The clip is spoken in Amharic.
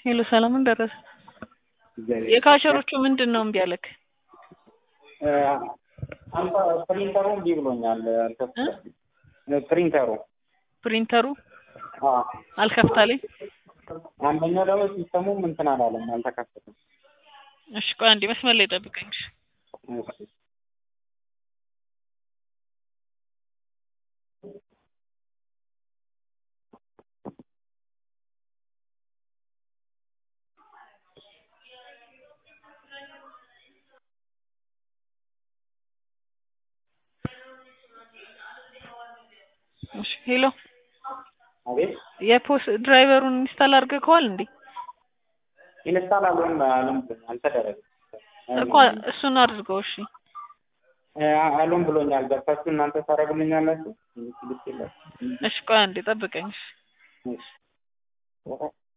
ሄሎ ሰላምን ደረሰ። እግዚአብሔር የካሸሮቹ ምንድን ነው እምቢ አለክ? እ አንተ ፕሪንተሩ እምቢ ብሎኛል። አልከፍትም። ፕሪንተሩ ፕሪንተሩ አዎ፣ አልከፍታለኝ። አንደኛው ደግሞ ሲስተሙም እንትን አላለም፣ አልተከፈተም። እሺ ቆይ አንዴ መስመር ላይ ጠብቀኝ። እሺ። እሺ። እሺ ሄሎ አቤት የፖስ ድራይቨሩን ኢንስታል አድርገከዋል እንዴ? ኢንስታል አልሆንም አልሆንም አልተደረገም። እኮ እሱን አድርገው። እሺ እ አልሆን ብሎኛል። ገብታችሁ እናንተ ታደርጉልኛላችሁ? ልክ የለም። እሺ ቆይ አንዴ ጠብቀኝ። እሺ እሺ